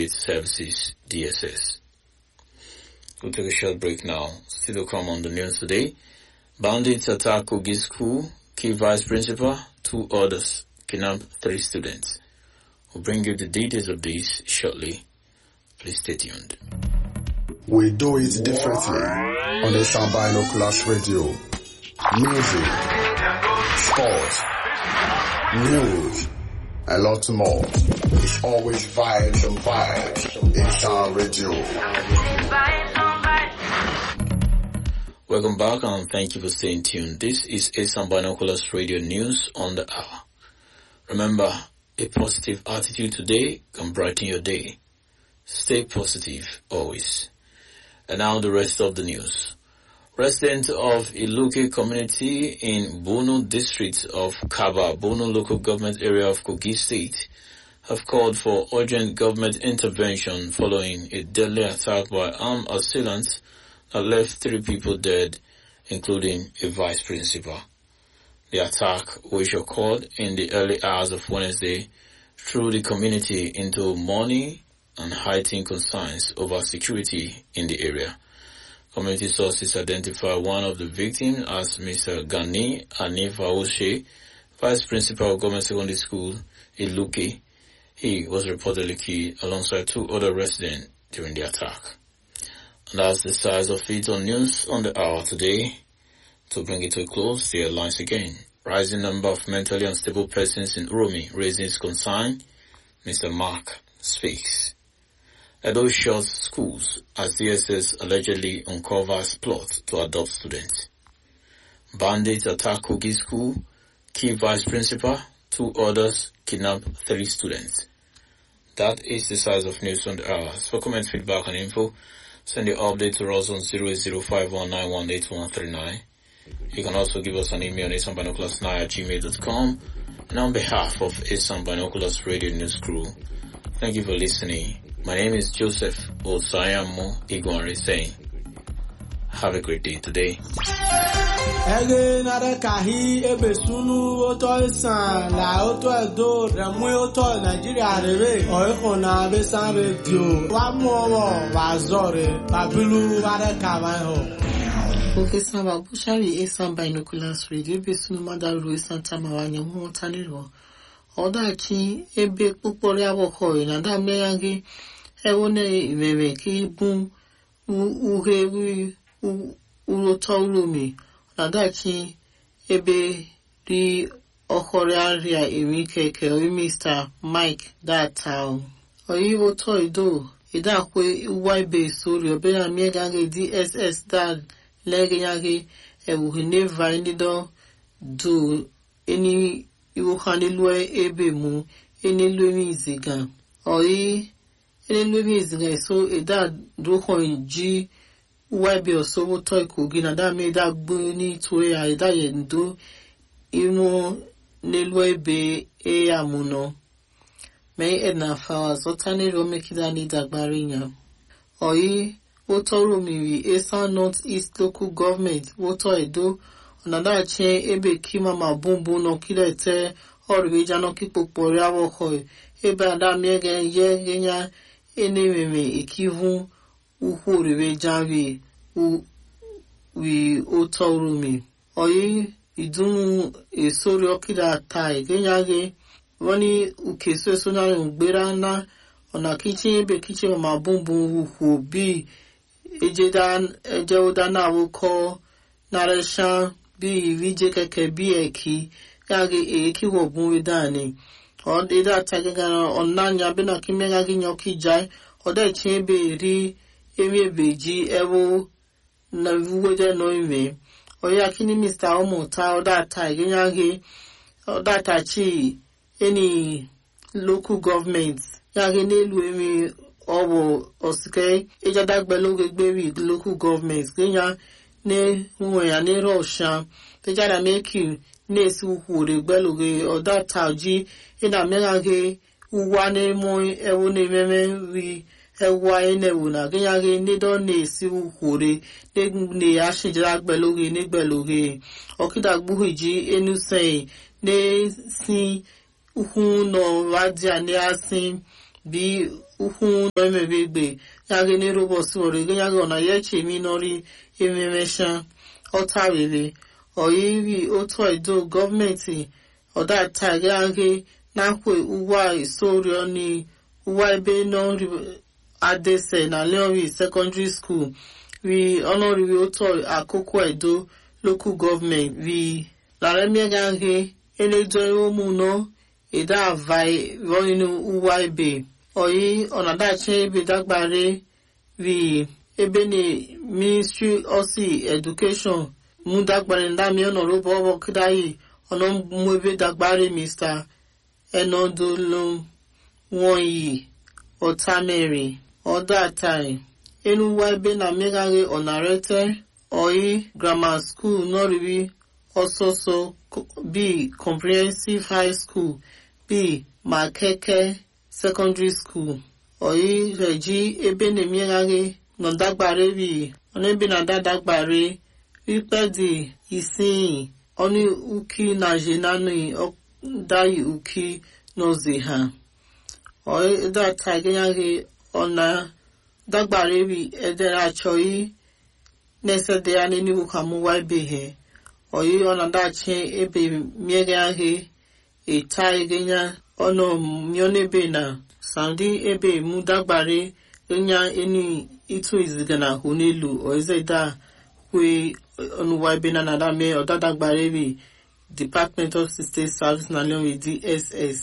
Service Services, DSS. We'll take a short break now. Still to come on the news today. Bandits attack Kogi School, key vice principal, two others, kidnap three students. We'll bring you the details of this shortly. Please stay tuned. We do it differently on the Binoculars Radio. Music, sports, news, and lots more. It's always vibes and vibes in Sound Radio. Welcome back and thank you for staying tuned. This is Asan Binoculars Radio News on the hour. Remember, a positive attitude today can brighten your day. Stay positive always. And now the rest of the news. Residents of Iluke community in Bono district of Kaba, Bono local government area of Kogi state, have called for urgent government intervention following a deadly attack by armed assailants that left three people dead, including a vice principal. The attack, which occurred in the early hours of Wednesday, threw the community into mourning and heightened concerns over security in the area. Community sources identify one of the victims as Mr. Gani Anifaoshe, Vice Principal of Government Secondary School, Iluke. He was reportedly killed alongside two other residents during the attack. And that's the size of it on news on the hour today. To bring it to a close, the headlines again. Rising number of mentally unstable persons in Uromi raises concern. Mr. Mark speaks. Edo shuts schools as DSS allegedly uncovers plot to adopt students. Bandits attack Kogi school, key vice principal, two others kidnap three students. That is the size of news on the hour. For comment, feedback and info, send your update to us on 08051918139. You can also give us an email on asanbinoculars9 at gmail.com. And on behalf of Asan Binoculars Radio News Crew, thank you for listening. My name is Joseph Osayamo Igwanri saying, have a great day today. ege nare kahi ebe sunu oto isan la oto edo remu oto nigeria rere oiko na besan radio wa mu owo wa zore babilu ware kama ho oke saba bushari esan binoculars radio ebe sunu madaru esan tamawanya mmụta n'iru ọdachi ebe kpụkpọrọ agbọkọ na mmegharị ewone imere ka ibu uhe urụtọ uromi nadachi ebe ri ọkọrọ arịa emi keke oyi mr mike data oyi ụtọ ido idakwe uwa ibe sori obere miegaghi dss dad leganyaghi ewuhi neva nido do eni iwuha n'elu ebe mu enelu emi iziga oyi enelu emi iziga so ida dohon ji webe osowo to ikogi na da me da gbo ni to ya ida ye ndo imu n'elu ebe e ya mu no me edna fawa zota ni ro mekida ni dagbari ya oyi wotoro miri esa north east local government woto edo ọ̀nàdàchi ebe kima ma bumbu no kilete ọrụbeja no kikpokpori awọkọ ebe adamiege ye genya enememe ikivu ukwu oribeja wi wi otorumi oyi idunu esori okida ta igenyage wani ukeso esonyari ugbera na ọ̀nà kichi ebe kichi ma bumbu ukwu bi ejeoda na awokọ nareshan bí ìríjẹ kẹkẹ bí ẹkí yàgé èékí wọ̀gùn ìdáni ọ̀dẹ́dà tagẹ́gàrà ọ̀nànyà bínà kí mẹ́gàgí yan kí jáì ọ̀dẹ́ ìkí ebe rí ewé èbèjì ẹwọ́ na wúwẹ́dẹ́ nọ ìmẹ̀ ọ̀yà kí ní mr ọmọọ̀ta ọ̀dà ta ìgẹ́yàgé ọ̀dà ta chi ẹni local government yàgé n'elu emi ọwọ́ ọ̀sìkẹ́ ẹjàdàgbẹ́lógé gbérí local government gẹ́yà ne nwe ya ne rosha tejara meki nesi ukwure gbeluge oda taji ina mega ge uwa ne mo ewo ne meme ri ewa ene wu na genya ge ne do nesi ukwure ne ne ashijira gbeluge ne gbeluge okida gbuhiji enu sei ne si ukwu no radia ne asin bi ukwu nọ emebe egbe ya gị n'ere ụbọchị were gị ya gị ọ na ya eche emi nọrị ememesha ọta rere ọyiri otu edo gọọmenti ọdata ya gị nakwe ụwa isorio ni ụwa ebe nọrị adese na leori secondary school ri ọnọrịrị otu akụkụ edo local government ri laremiagaghị eledoere ụmụnọ ede avai rọinu ụwa ebe oyi ọnadachi ebe dagbare ri ebe na ministry osi education mu dagbare ndami ọnọrọbọ ọbọ kidayi ọnà mú ebe dagbare mr enodolom wọnyi ọtamere ọdọ atari enuwa ebe na mmegharị ọnarete oyi grammar school nọrịrị ọsọsọ b comprehensive high school b makeke secondary school oyi reji ebe na mmegharị nọdagbare bi ọnebe na dadagbare rikpedi isiyi ọnụ uki na jenani ọdayi uki n'ozi ha oyi data gịnyaghị ọna dagbare bi edere achọghị na-esede ya n'enugwu ka mụwa ebeghị oyi ọnadachi ebe miere ahị eta egenya ọnụ mionebe na saudi ebe mu dagbare enya eni itu iziga na ahụ n'elu oizeda kwe ọnụwa ebe na nada mee ọdadagbare bi department of state service na leonwe dss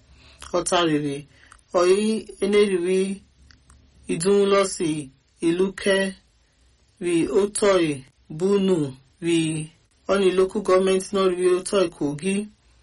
ọtarịrị oyi eneriri idunlọsi iluke ri otoi bunu ri ọni local gọọmenti náà rí otoi kogi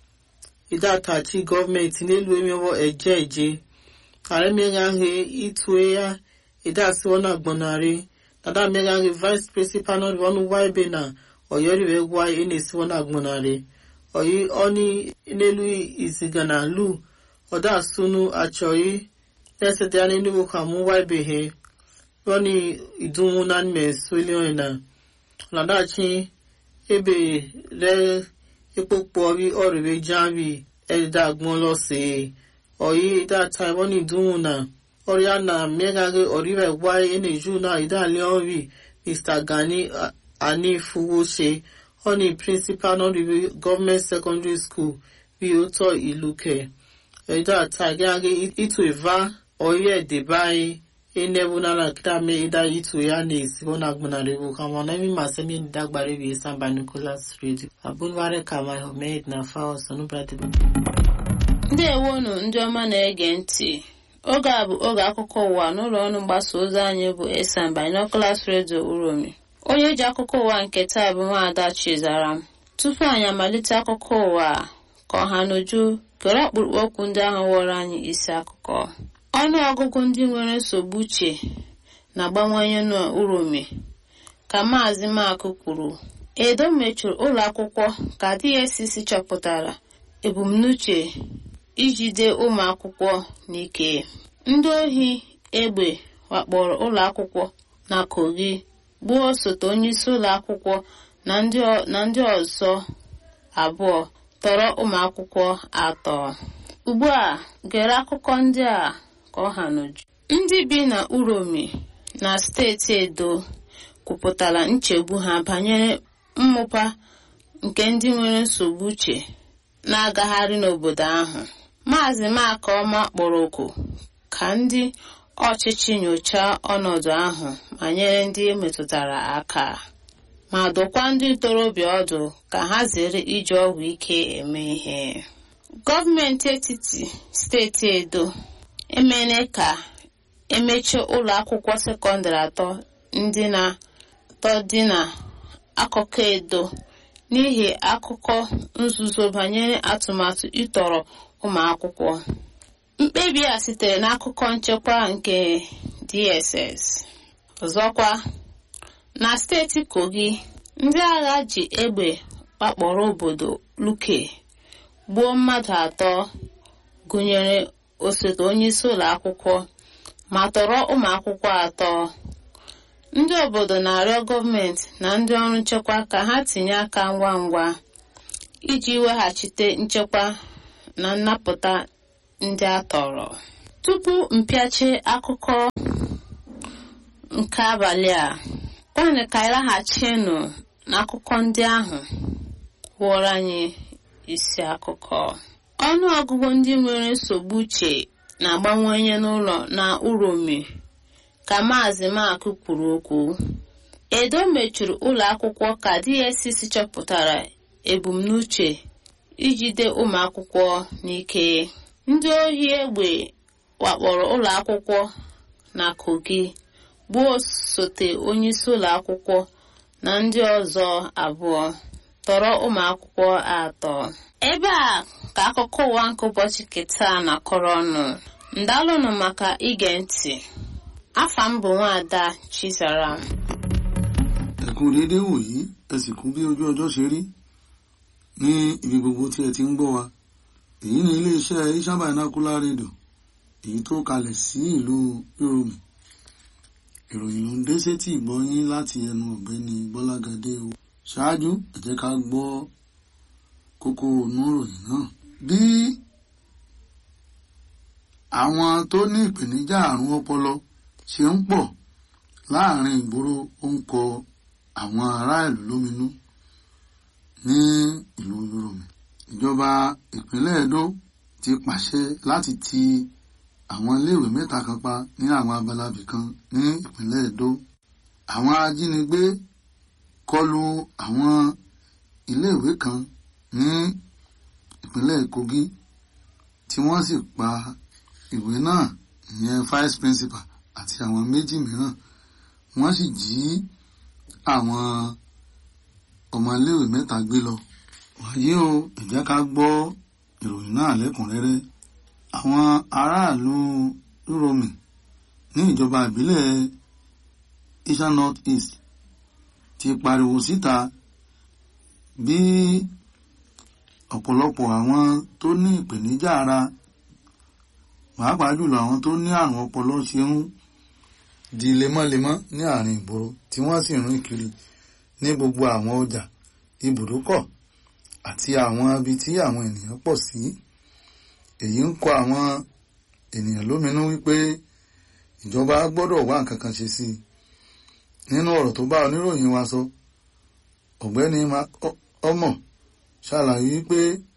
ìdátàchi gọọmenti n'elu emewo eje eje ààrẹ mẹ́gànhe ìtùé ya ìdásí wọn àgbọ̀nàrí dada mẹ́gànhe vice principal náà wọn wá ebe na ọ̀yọ́rì rẹ̀ wá ẹnẹsí wọn àgbọ̀nàrí ọ̀yí ọni n'elu ìzìgànà lù ọ̀dà sunu àchọ̀yí lẹ́sẹ̀dẹ̀ ya n'enugwu ka mú wá ebe he rọ́ni ìdúnwó náà mẹ́sùlẹ̀ ọ̀nà ọ̀nàdàchi ebe rẹ̀ epo pọ̀rí ọ̀rẹ̀rẹ̀ jáwì ẹ̀dá gbọ́n lọ́sẹ̀ ọ̀yí ìdá taiwan ìdúnwó náà ọ̀rẹ́ àná mẹ́gàgẹ́ ọ̀rẹ́rẹ̀ wáyé ẹnìjú náà ìdálẹ́ ọ̀rì mr gani anífowóṣe ọ̀nì principal náà rí government secondary school bí ó tọ́ ìlú kẹ̀ ẹ̀dá taiwan ìtò ìvá ọ̀rẹ́ ẹ̀dẹ̀ báyìí enebu nala kitame ida itu ya ne sibona gbunare bu kama na mi masemi dagbare bi samba nicholas radio abunware kama homed na fawo sonu brati ndewonu ndị ọma na-ege ntị oge a bụ oge akụkọ ụwa n'ụlọ ọrụ mgbasa ozi anyị bụ esan binoculars radio uromi onye ji akụkọ ụwa nke taa bụ nwaada chizara m tupu anyị amalite akụkọ ụwa ka ọha n'uju gere ọkpụrụkpụ okwu ndị ahụ wọrọ anyị isi akụkọ ọnụ ọgụgụ ndị nwere nsogbu uche na-agbawanye n'uromi ka maazị makụ kwuru edo mechuru ụlọ akwụkwọ ka dscc chọpụtara ebumnuche ijide ụmụ akwụkwọ n'ike ndị ohi egbe wakpọrọ ụlọ akwụkwọ na kogi gbuo osote onyeisi ụlọ akwụkwọ na ndị ọzọ abụọ tọrọ ụmụ akwụkwọ atọ ugbu a gere akụkọ ndị a ka ọ ha n'uju ndị bi na uromi na steeti edo kwupụtara nchegbu ha banyere mmụpa nke ndị nwere nsogbu uche na-agagharị n'obodo ahụ maazị makọma kpọrọ oku ka ndị ọchịchị nyochaa ọnọdụ ahụ ma nyere ndị emetụtara aka ma dụkwa ndị ntorobịa ọdụ ka ha zere iji ọgwụ ike eme ihe gọọmenti etiti steeti edo emene ka emechie ụlọ akwụkwọ sekọndịrị atọ ndị na atọ dị na akụkọ edo n'ihi akụkọ nzuzo banyere atụmatụ ịtọrọ ụmụ akwụkwọ mkpebi a sitere n'akụkọ nchekwa nke dss ọzọkwa na steeti kogi ndị agha ji egbe wakpọrọ obodo luke gbuo mmadụ atọ gụnyere osote onyeisi ụlọ akwụkwọ ma tọrọ ụmụ akwụkwọ atọ ndị obodo na-arịọ gọọmenti na ndị ọrụ nchekwa ka ha tinye aka ngwa ngwa iji weghachite nchekwa na nnapụta ndị a tọrọ tupu mpịachi akụkọ nke abalị a kwanụ ka anyị laghachinụ n'akụkọ ndị ahụ wụọrọ anyị isi akụkọ ọnụ ọgụgụ ndị nwere nsogbu uche na-agbanwenye n'ụlọ na uromi ka maazị makụ kwuru okwu edo mechuru ụlọ akwụkwọ ka dss chọpụtara ebumnuche ijide ụmụ akwụkwọ n'ike ndị ohi egbe wakpọrọ ụlọ akwụkwọ na kogi gbuo osote onyeisi ụlọ akwụkwọ na ndị ọzọ abụọ tọrọ ụmụ akwụkwọ atọ ebe a ka akụkọ ụwa nke ụbọchị keta na-akọrọ ọnụ ndalụnụ maka ige ntị afa m bụ nwaada chizara ẹ kú déédéé wòyí ẹ sì kú bí ojú ọjọ́ ṣe rí ní ibi gbogbo tí ẹ ti ń gbọ́ wa èyí ni iléeṣẹ́ Isha Binocular Radio èyí tó kalẹ̀ sí ìlú Yorùbá ìròyìn ló ń dé sétí ìgbọ́yín láti ẹnu ọ̀gbẹ́ni Gbọ́lágadé o ṣáájú ẹ jẹ́ ká gbọ́ kókó inú ìròyìn náà bí àwọn tó ní ìpèníjà àrùn ọpọlọ ṣe ń pọ̀ láàrin ìgboro ó ń kọ àwọn ará ìlú lóminú ní ìlú Yorùbá ìjọba ìpínlẹ̀ Edo ti pàṣẹ láti ti àwọn iléèwé mẹ́ta kan pa ní àwọn abalabì kan ní ìpínlẹ̀ Edo àwọn ajínigbé kọlu àwọn iléèwé kan ní ìpínlẹ̀ Kogi tí wọ́n sì pa ìwé náà ìyẹn vice principal àti àwọn méjì mìíràn wọ́n sì jí àwọn ọmọléèwé mẹ́ta gbé lọ. wàyí o ẹ jẹ́ ká gbọ́ ìròyìn náà lẹ́kùnrẹ́rẹ́. àwọn aráàlú Uromi ní ìjọba ìbílẹ̀ Isha North East ti pariwo síta bí ọ̀pọ̀lọpọ̀ àwọn tó ní ìpèníjà ara pàápàá jùlọ àwọn tó ní àrùn ọpọlọ ṣe ń di lemọ́lemọ́ ní àárín ìgboro tí wọ́n sì rìn kiri ní gbogbo àwọn ọjà ibùdókọ̀ àti àwọn ibi tí àwọn ènìyàn pọ̀ sí èyí ń kọ àwọn ènìyàn lóminú wípé ìjọba gbọ́dọ̀ wá nǹkan kan ṣe sí i nínú ọ̀rọ̀ tó bá oníròyìn wa sọ ọ̀gbẹ́ni ọmọ ṣàlàyé wípé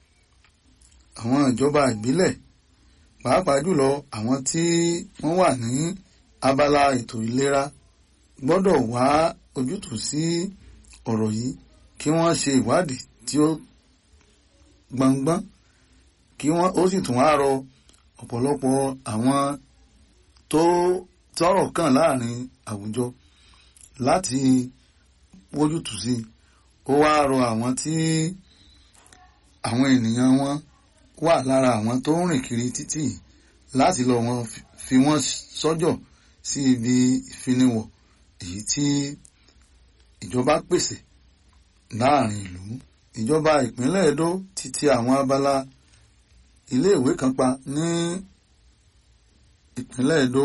àwọn ìjọba ìbílẹ̀ pàápàá jùlọ àwọn tí wọ́n wà ní abala ètò ìlera gbọ́dọ̀ wá ojútùú sí ọ̀rọ̀ yìí kí wọ́n ṣe ìwádìí tí ó gbọngbọ́n kí wọ́n ó sì tún wá rọ ọ̀pọ̀lọpọ̀ àwọn tó tọ́rọ̀ kàn láàrin àwùjọ láti wójútùú sí ó wá rọ àwọn tí àwọn ènìyàn wọn wà lára àwọn tó ń rìn kiri títì láti lọ wọn fi wọ́n sọ́jọ̀ sí ibi ìfiniwọ̀ èyí tí ìjọba pèsè láàrin ìlú ìjọba ìpínlẹ̀ Edo ti ti àwọn abala iléèwé kan pa ní ìpínlẹ̀ Edo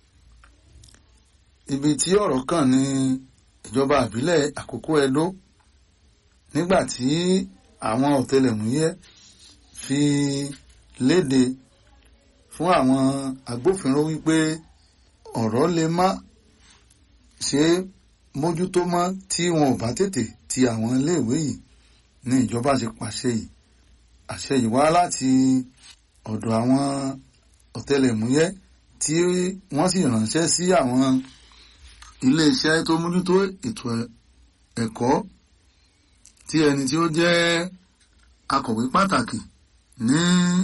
ibi tí ọ̀rọ̀ kàn ní ìjọba ìbílẹ̀ Àkókò Edo nígbà tí àwọn ọ̀tẹlẹ̀múyẹ́ fi léde fún àwọn agbófinró wípé ọ̀rọ̀ lè má ṣe mójútó mọ́ tí wọn ò bá tètè ti àwọn iléèwé yìí ní ìjọba ṣe pàṣẹ yìí àṣẹ yìí wá láti ọ̀dọ̀ àwọn ọ̀tẹlẹ̀múyẹ́ tí wọ́n sì ránṣẹ́ sí àwọn iléeṣẹ́ tó mójútó ètò ẹ̀kọ́ tí ẹni tí ó jẹ́ akọ̀wé pàtàkì ní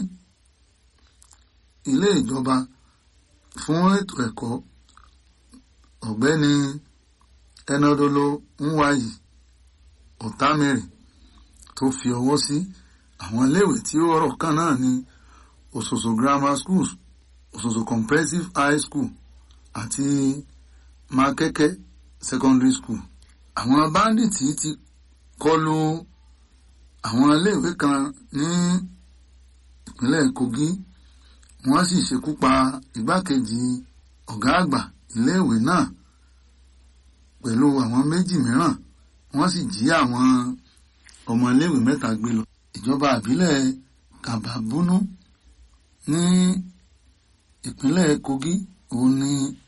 ilé ìjọba fún ètò ẹ̀kọ́ ọ̀gbẹ́ni ẹnadolo nwayi ọ̀támẹ́rì tó fi ọwọ́ sí àwọn iléèwé tí ó rọ̀ kan náà ní Ososo Grammar Schools Ososo Comprehensive High School àti Makeke Secondary School àwọn báńdíìtì ti kọlu àwọn iléèwé kan ní ìpínlẹ̀ Kogi wọ́n sì ṣekú pa igbákejì ọ̀gá àgbà iléèwé náà pẹ̀lú àwọn méjì mìíràn wọ́n sì jí àwọn ọmọ iléèwé mẹ́ta gbé lọ. ìjọba àbílẹ̀ Kàbàbúnú ní ìpínlẹ̀ Kogi òun ni